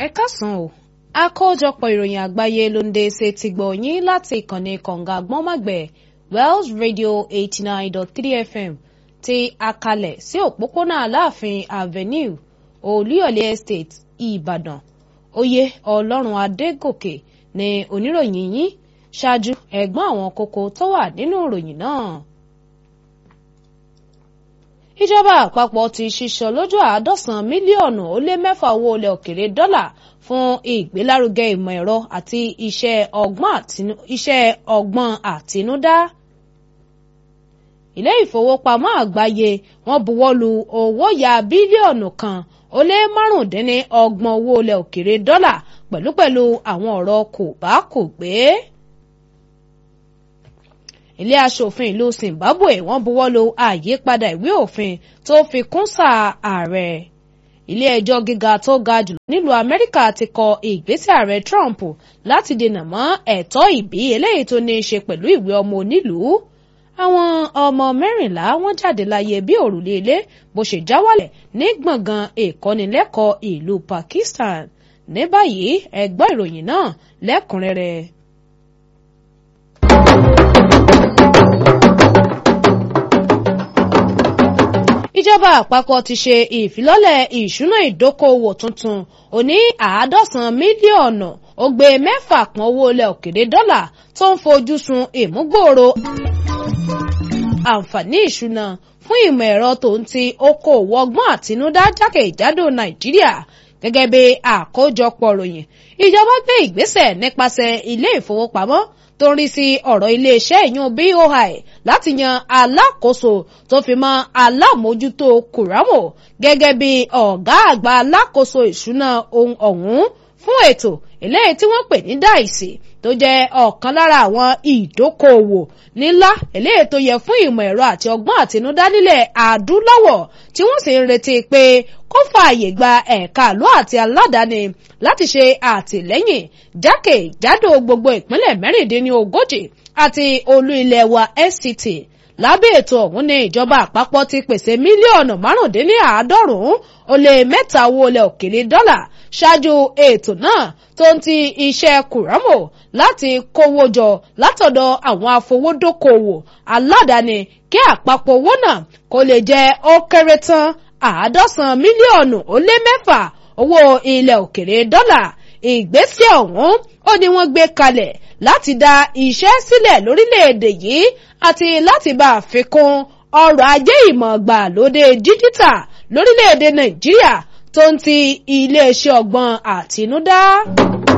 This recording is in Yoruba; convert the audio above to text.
ẹ káàsán o àkójọpọ̀ ìròyìn àgbáyé ló ń dé ṣe ti gbọ̀ yín láti ìkànnì kọ̀ǹga gbọ́nmàgbẹ̀ Wells Radio eighty nine dot three FM ti àkàlẹ̀ sí òpópónà Aláàfin Avenue Olúyọ̀lé Estate Ìbàdàn oyè Ọlọ́run Adégòkè ní oníròyìn yín ṣáájú ẹ̀gbọ́n àwọn kókó tó wà nínú ìròyìn náà ìjọba àpapọ̀ ti ṣíṣọ lójú àádọ́sàn mílíọ̀nù ó lé mẹ́fà owó ilẹ̀ òkèrè dọ́là fún ìgbélárugẹ ìmọ̀ ẹ̀rọ àti iṣẹ́ ọgbọ́n àtinúdá. ilé ìfowópamọ́ àgbáyé wọ́n buwọ́lu owó ya bílíọ̀nù kan ó lé márùndínní ọgbọ̀n owó ilẹ̀ òkèrè dọ́là pẹ̀lúpẹ̀lú àwọn ọ̀rọ̀ kò bá kò gbé ilé aṣòfin ìlú Zimbabwe wọ́n buwọ́lu àyípadà ìwé òfin tó fi kún sáà ààrẹ ilé ẹjọ́ gíga tó ga jùlọ nílùú Amẹ́ríkà ti kọ ìgbésẹ̀ ààrẹ Trump láti dènà mọ́ ẹ̀tọ́ ìbí eléyìí tó ní í ṣe pẹ̀lú ìwé ọmọ onílùú àwọn ọmọ mẹ́rìnlá wọ́n jáde láyé bí òrùlé ilé bó ṣe já wálẹ̀ ní gbọ̀ngàn ìkọ́nilẹ́kọ̀ọ́ ìlú Pakistan ní báyìí ẹ gbọ́ ìròyìn náà lẹ́kùnrẹ́rẹ́. ìjọba àpapọ̀ ti ṣe ìfilọ́lẹ̀ ìṣúná ìdókòwò tuntun òní àádọ́sàn mílíọ̀nù ó gbé mẹ́fà pọ̀n owó ilẹ̀ òkèèrè dọ́là tó ń fojú sun ìmúgbòòrò àǹfààní ìṣúná fún ìmọ̀ ẹ̀rọ tó ń ti okòòwò ọgbọ́n àtinúdá jákèjádò nàìjíríà gẹ́gẹ́ bí àkójọpọ̀ ròyìn ìjọba gbé ìgbésẹ̀ nípasẹ̀ ilé ìfowópamọ́ tó ń rí sí ọ̀rọ̀ iléeṣẹ́ ìyún BOI láti yan alákòóso tó fi mọ́ alámòójútó kùrámù gẹ́gẹ́ bí ọ̀gá àgbà alákòóso ìṣúná ohun ọ̀hún fún ètò eléyìí tí wọ́n pè ní dáìsì tó jẹ́ ọ̀kan lára àwọn ìdókòòwò ńlá eléyìí tó yẹ fún ìmọ̀ ẹ̀rọ àti ọgbọ́n àtinúdá nílẹ̀ adúláwọ̀ tí wọ́n sì ń retí pé kó fààyè gba ẹ̀ka àlọ́ àti aládàáni láti ṣe àtìlẹ́yìn jákèjádò gbogbo ìpínlẹ̀ mẹ́rìndínlógójì àti olú ilẹ̀ wa FCT lábẹ́ ètò ọ̀hún ní ìjọba àpapọ̀ ti pèsè mílíọ̀nù márùndínláàádọ́rùn-ún ó lé mẹ́ta owó ilẹ̀ òkèèrè dọ́là ṣáájú ètò náà tó ń ti iṣẹ́ kùrámù láti kówó jọ látọ̀dọ̀ àwọn afowódókòwò aládàáni kí àpapọ̀ owó náà kó lè jẹ́ ó kéré tán àádọ́sàn mílíọ̀nù ó lé mẹ́fà owó ilẹ̀ òkèrè dọ́là ìgbésẹ̀ ọ̀hún ó ní wọ́n gbé kalẹ̀ láti dá iṣẹ́ sílẹ̀ lórílẹ̀‐èdè yìí àti láti bá a fi kún ọrọ̀ ajé ìmọ̀ gbàlódé díjítà lórílẹ̀‐èdè nàìjíríà tó ń ti iléeṣẹ́ ọgbọ́n àtinúdá.